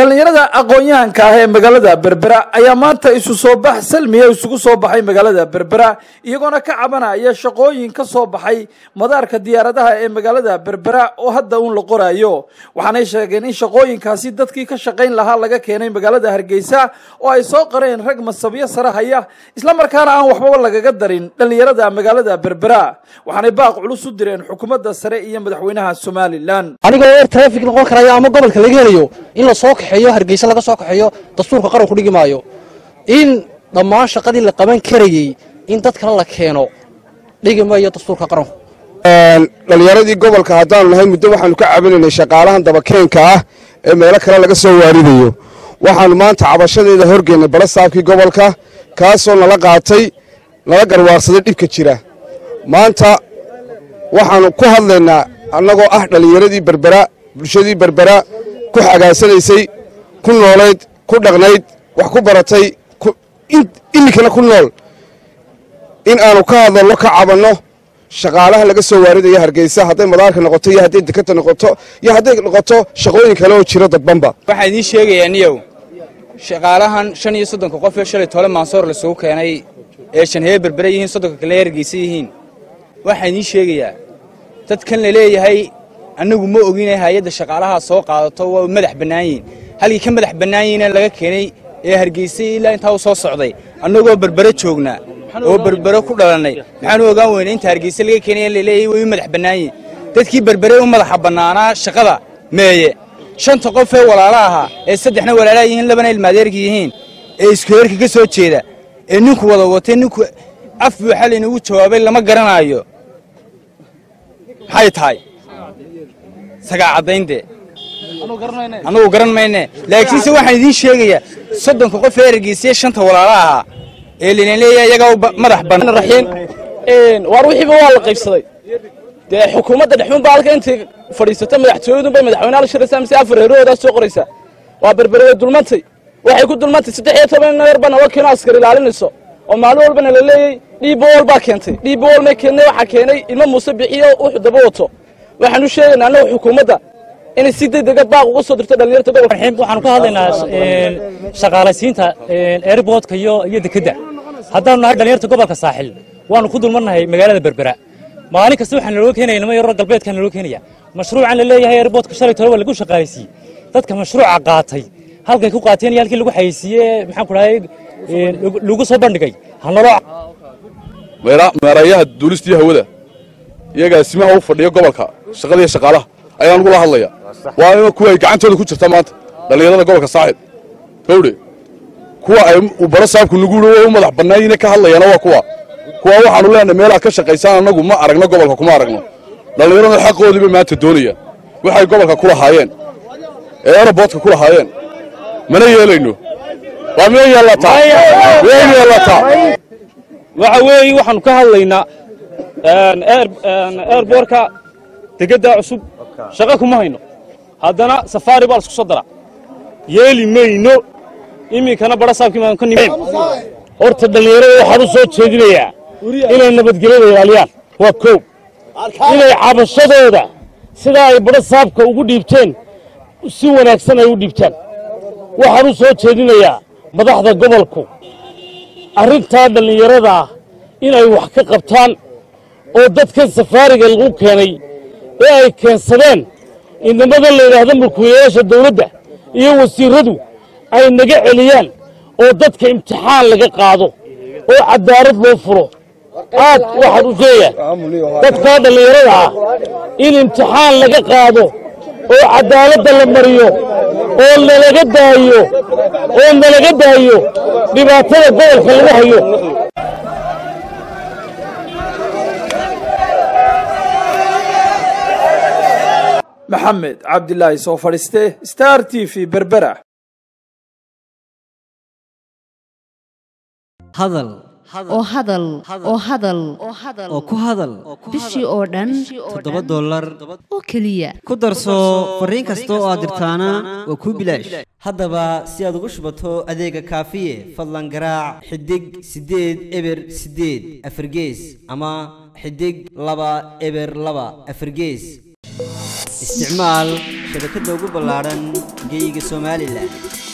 dhallinyarada aqoon-yahanka ah ee magaalada berbera ayaa maanta isu soo bax salmiya isugu soo baxay magaalada berbera iyagoona ka cabanaya shaqooyin ka soo baxay madaarka diyaaradaha ee magaalada berbera oo hadda uun la qoraayo waxaanay sheegeen in shaqooyinkaasi dadkii ka shaqayn lahaa laga keenay magaalada hargeysa oo ay soo qareen rag masabyo sare haya islamarkaana aan waxbaba lagaga darin dhallinyarada magaalada berbera waxaanay baaq culus u direen xukuumadda sare iyo madaxweynaha somalilan anigoo eer trafig noqon karaya ama gobolka laga helayo in la soo kaxeeyo hargeysa laga soo kaxeeyo dastuurka qaranku dhigi maayo in dhammaan shaqadii la qaban karayey in dad kale la keeno dhigi maayo dastuurka qaranku dhallinyaradii gobolka haddaanu nahay muddo waxaanu ka cabinaynay shaqaalahan dabakeenka ah ee meelo kale laga soo waaridayo waxaannu maanta cabashadeeda horgeennay balasaabkii gobolka kaasoo nala qaatay nala garwaaqsaday dhibka jira maanta waxaannu ku hadlaynaa annagoo ah dhallinyaradii berbera bulshadii berbera ku xagaasanaysay ku noolayd ku dhaqnayd wax ku baratay iminkana ku nool in aanu ka hadalno ka cabanno shaqaalaha laga soo waaridaya hargeysa hadday madaarka noqoto iyo hadday dekata noqoto iyo hadday noqoto shaqooyin kale oo jiro dadbanba waxaan idiin sheegayaa niyow shaqaalahan shan iyo soddonka qof ee shalay tole maansoor lasugu keenay ee shanhee berbere yihiin soddonka kalena hargeysa yihiin waxaan idiin sheegayaa dadkan la leeyahay annagu ma ogina hay-adda shaqaalaha soo qaadato waa madax bannaan yihin halkii ka madax bannaan yihiina laga keenay ee hargeysay ilaa intaa u soo socday annagoo berbere joognaa oo berbere ku dhalannay maxaanu ogaan weyna inta hargeysa laga keenay laleeyahay way u madax bannaan yihin dadkii berbere u madaxa bannaanaa shaqada meeye shanta qof ee walaala ahaa ee saddexna walaalaa yihiin labana ilmaadeerka yihiin ee isku heerka ka soo jeeda ee ninku wada watay ninku af buuxa laynagu jawaabay lama garanaayo maxay tahay sagaa caddaynte annugu garan mayne laakiinse waxaan idiin sheegayaa soddonka qof ee ergeysiya shanta walaala ahaa ee layna leeyahay iyagaa madax bannaan waar wixiiba waa la qaybsaday dee xukuumadda dhexuunba halka intay fadhiisata madaxtooyadunbay madaxweynaha la shiraysaa mise afar heerahoodaas soo qoraysaa waa berbere way dulmantay waxay ku dulmantay saddex iyo toban neer baa naba keeno askar ilaalinayso oo maalin walbana la leeyey dhiibbawol baa keentay dhiibbawol may keennay waxaa keenay ilmo muuse bixiyo wuxuu daba wato waxaan u sheegaynaa annaga xukuumadda inay si degdega baaq uga soo dirto dhallinyarta gobolka waxaanu ka hadlaynaa shaqaalaysiinta airboodka iyo iyo dekedda haddaanu nahay dhallinyarta gobolka saaxil waanu ku dulmarnahay magaalada berbera maalin kasta waxaan naloo keenaya nimo yaroo galbeedkaa naloo keenaya mashruucan la leeyahay airboodka shalay tole waa lagu shaqaalaysiiyey dadka mashruuca qaatay halkay ku qaateen iyo halkii lagu xayeysiiyey maxaan ku dhahay lagu soo bandhigay hanaloo meerayaha duulistiiyo hawada iyagaa simaha u fadhiya gobolka shaqadiiyo shaqaalaha ayaan ugula hadlaya waa in kuwa ay gacantooda ku jirta maanta dhallinyarada gobolka saaxib gawdhe kuwa ay baro saabku nugu u madax bannaayine ka hadlayana waa kuwa kuwa waxaanu leenahay meelaha ka shaqaysaan annagu ma aragno gobolka kuma aragno dhallinyarada xaqoodiibay maanta doonayaan waxay gobolka ku lahaayeen ee aeroboodka ku lahaayeen mana yeelayno waa miyay yeellataa miyay yeellataa waxa weeye waxaanu ka hadlaynaa airboorka degedda cusub shaqo kuma hayno haddana safaari baa laisku soo daraa yeeli mayno iminkana bara saabkii baan ka nimid horta dhallinyarada waxaan u soo jeedinayaa inay nabadgelyada ilaaliyaan waa koow inay cabashadooda sidaa ay badho saabka ugu dhiibteen si wanaagsan ay u dhiibtaan waxaan u soo jeedinayaa madaxda gobolku arrintaa dhallinyarada ah inay wax ka qabtaan oo dadkan safaariga lagu keenay ee ay keensadeen inamada la yidhaahdo mulkiilayaasha dawladda iyo wasiirradu ay naga celiyaan oo dadka imtixaan laga qaado oo cadaalad loo furo aad waxaan u sheegaa dadkaa dhallinyarada ah in imtixaan laga qaado oo cadaaladda la mariyo oo nalaga daayo oo nalaga daayo dhibaatada gobolka lagu hayo maxamed cabdilaahi soo fadhiiste star t v berbera hadal oo hadal oo hadal oo ku hadal bishii oo dhan toddoba dollar oo keliya ku darso fariin kasta oo aad dirtaana waa kuu bilaash haddaba si aad ugu shubato adeega kaafiye fadlan garaac xidig siddeed eber siddeed afargees ama xidig laba eber laba afargees isticmaal shabakadda ugu ballaadhan geeyiga somalilan